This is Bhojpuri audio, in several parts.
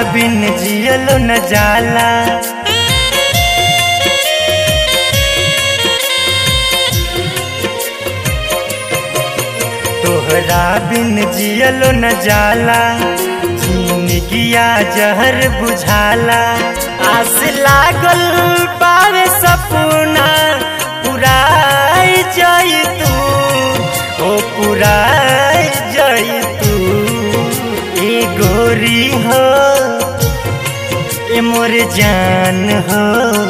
बिन जियलो न जाला तोहरा बिन जियलो न जाला जिंदगिया जहर बुझाला आस लागल पावे सपना पुराई जाई तू ओ पुराई जाई तू ए गोरी हो ए मोर जान हो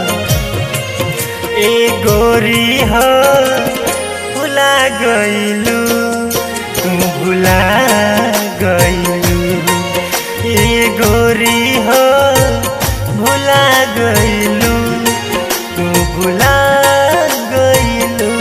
ए गोरी हो भुला गईलू तू भुला गईलू ए गोरी हो भुला गईलू तू भुला गईलू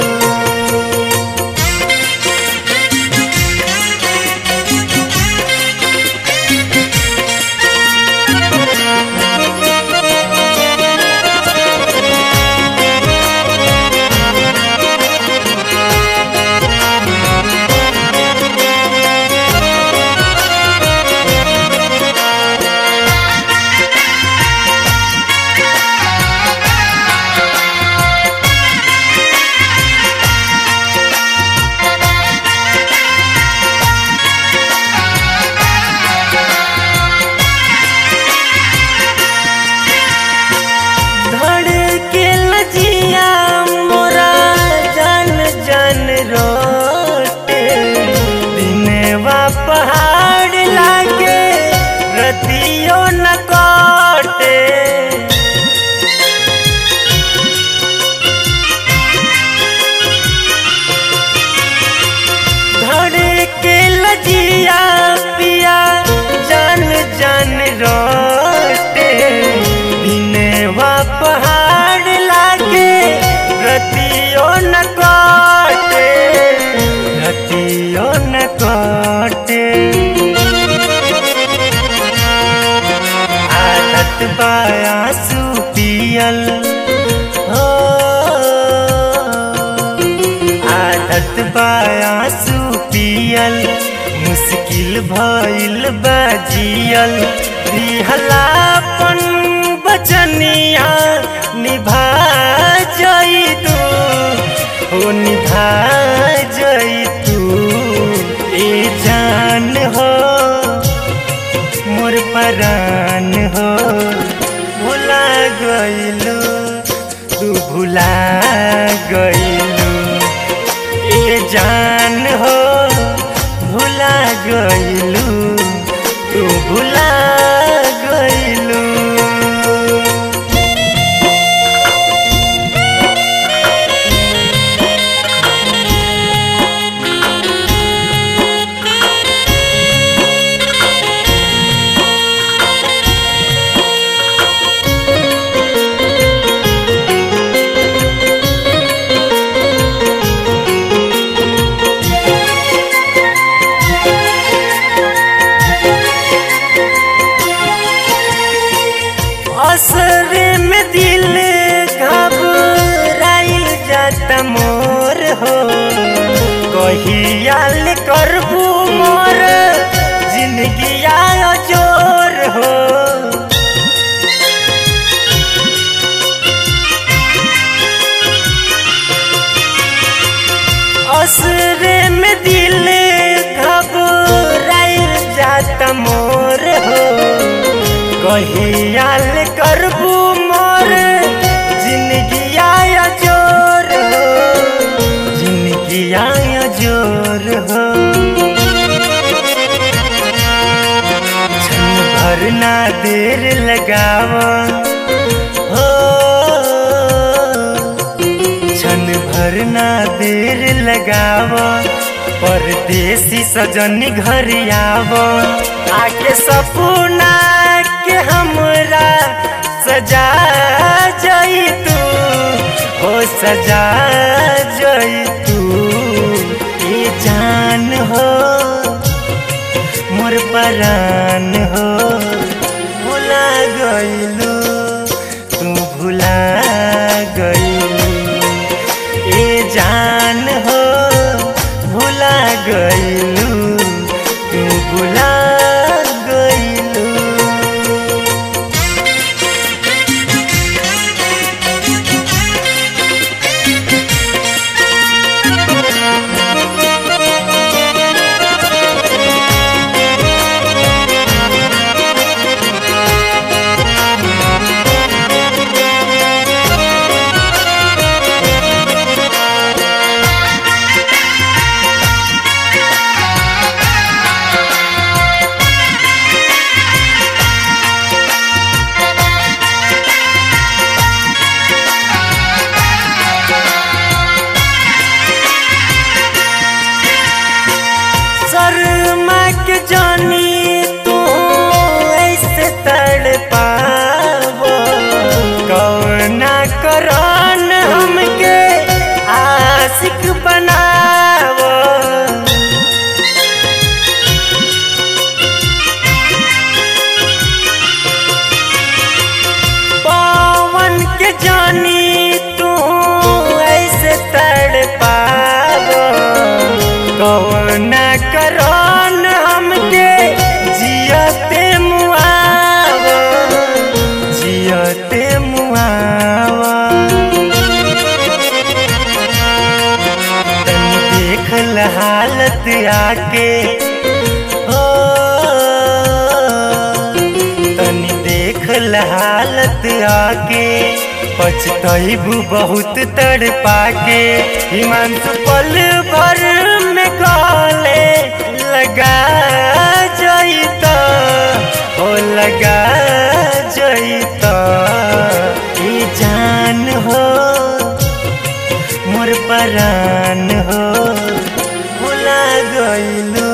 धड़के लजिया मोरा जन जन रोटे दिनवा पहाड़ लागे रतियो न काटे धड़के लजिया पिया जन जन रोटे दिनवा पहाड़ लागे रतियो न काटे रतियो न काटे आदत बायासु पियल हो आदत बायासु पियल मुश्किल भइल बाजियल रिहलापन बचनिया निभा जई तू हो निभा जई तू ए जान हो मोर परान हो भुला गईलू तू भुला गईलू ए जान हो भुला गईलू तू भुला गईलू असरे में दिल घबराइल जाता मोर हो कहियाल करबू मोर जिंदगी आयो जोर हो असरे में दिल घबराइल जाता मोर हो कहियाल करबू मोर जिंदगी आया जोर हो जिंदगी आया जोर हो क्षण भर ना देर लगाव हो क्षण भर ना देर लगाव परदेसी सजन घर आव आके सपना के हमरा सजा जई तू हो सजा जई तू ए जान हो मोर परान हो भुला गईलू तू भुला गईलू ए जान हो भुला गईलू तू भुला गईलू के जानी तू ऐसे तड़ पावो कौना करन हमके जियते मुआवो जियते मुआवो तनी देख ल हालत आके ओ तनी देख ल हालत आके पछतैबू बहुत तड़ पाके हिमांशु पल भर में गले लगा जईता हो लगा जईता ई जान हो मोर परान हो भुला गइलू